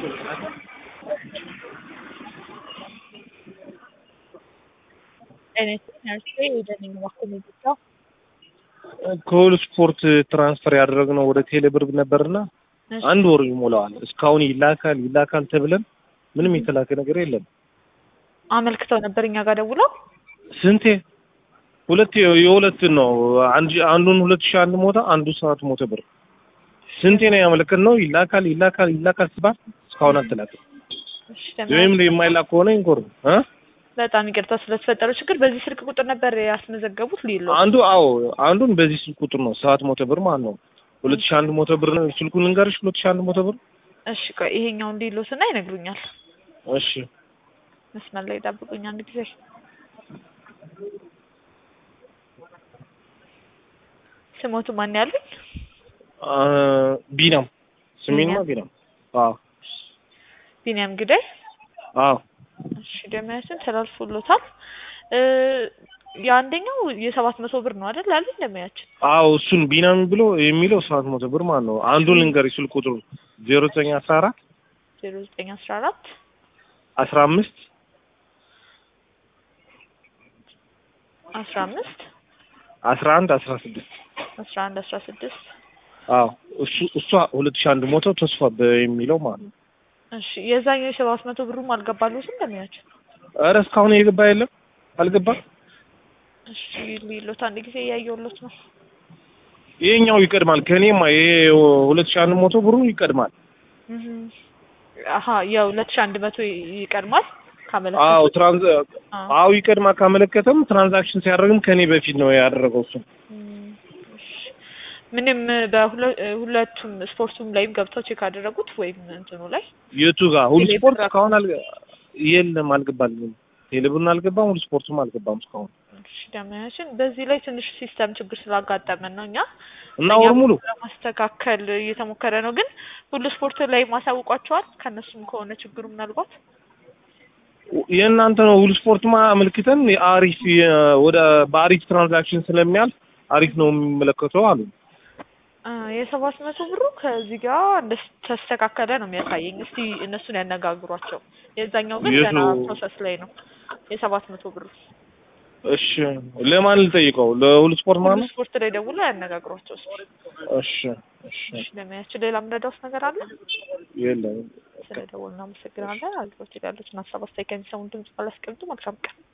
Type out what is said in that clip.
ከሁሉ ስፖርት ትራንስፈር ያደረግነው ወደ ቴሌብር ነበርና አንድ ወር ይሞላዋል። እስካሁን ይላካል ይላካል ተብለን ምንም የተላከ ነገር የለም። አመልክተው ነበር እኛ ጋር ደውለው ስንቴ ሁለት የሁለት ነው አንድ አንዱን ሁለት ሺህ አንድ ሞታ አንዱ ሰዓት ሞተ ብር ስንቴ ነው ያመለከትነው? ይላካል ይላካል ይላካል ሲባል እስካሁን አልተላከም። እሺ፣ ወይም የማይላክ ከሆነ ይንኮር እ በጣም ይቅርታ ስለተፈጠረው ችግር። በዚህ ስልክ ቁጥር ነበር ያስመዘገቡት ሊሎ አንዱ አዎ አንዱን በዚህ ስልክ ቁጥር ነው ሰዓት ሞተ ብር ማለት ነው። ሁለት ሺህ አንድ ሞተ ብር ነው ስልኩን ልንገርሽ። ሁለት ሺህ አንድ ሞተ ብር እሺ፣ ቆይ ይሄኛውን ሊሎስና ይነግሩኛል። እሺ መስመር ላይ ጠብቁኝ አንድ ጊዜ ስሞቱ ማን ያሉኝ? ቢናም ስሜንማ ቢናም። አዎ ቢኒያም ግዳይ። አዎ እሺ ደመያችን ተላልፎሎታል። የአንደኛው የሰባት መቶ ብር ነው አይደል አለኝ ደመያችን። አዎ እሱን ቢናም ብሎ የሚለው ሰባት መቶ ብር ማለት ነው። አንዱን ልንገርሽ ስልክ ቁጥሩ ዜሮ ዘጠኝ አስራ አራት ዜሮ ዘጠኝ አስራ አራት አስራ አምስት አስራ አምስት አስራ አንድ አስራ ስድስት አስራ አንድ አስራ ስድስት አዎ እሱ እሷ ሁለት ሺህ አንድ ሞተው ተስፋ የሚለው ማለት ነው። እሺ የዛኛው የሰባት መቶ ብሩም አልገባሉትም ደመያችን። ኧረ እስካሁን የገባ የለም አልገባም። እሺ ሊሎት አንድ ጊዜ እያየሁሎት ነው። ይሄኛው ይቀድማል ከኔማ ይሄ ሁለት ሺህ አንድ ሞቶ ብሩ ይቀድማል። አሀ የሁለት ሺህ አንድ መቶ ይቀድማል ካመለከተ አዎ ትራንዝ አዎ ይቀድማል ካመለከተም ትራንዛክሽን ሲያደርግም ከኔ በፊት ነው ያደረገው እሱ። ምንም በሁለቱም ስፖርቱም ላይም ገብተው ቼክ አደረጉት ወይም እንትኑ ላይ የቱ ጋር ሁሉ ስፖርት እስካሁን አልገ የለም አልገባልኝም። ቴሌብርን አልገባም፣ ሁሉ ስፖርቱም አልገባም እስካሁን። እሺ ደመያችን በዚህ ላይ ትንሽ ሲስተም ችግር ስላጋጠመን ነው እኛ እና ወር ሙሉ ለማስተካከል እየተሞከረ ነው። ግን ሁሉ ስፖርት ላይ ማሳውቋቸዋል። ከእነሱም ከሆነ ችግሩ ምናልባት የእናንተ ነው። ሁሉ ስፖርትማ አመልክተን አሪፍ ወደ በአሪፍ ትራንዛክሽን ስለሚያልፍ አሪፍ ነው የሚመለከተው አሉ። የሰባት መቶ ብሩ ከዚህ ጋር እንደ ተስተካከለ ነው የሚያሳየኝ። እስቲ እነሱን ያነጋግሯቸው። የዛኛው ግን ገና ፕሮሰስ ላይ ነው። የሰባት መቶ ብሩ እሺ፣ ለማን ልጠይቀው? ለሁሉ ስፖርት ማለት ነው። ስፖርት ላይ ደውሎ ያነጋግሯቸው። እሺ፣ እሺ። እሺ፣ ለሚያችን ሌላ ምረዳውስ ነገር አለ? የለም። ስለ ደወል እናመሰግናለን። አልፎች ያሉትን ሀሳብ አስተያየት ከሚሰሙን ድምጽ ባላስቀምጡ መልካም ቀን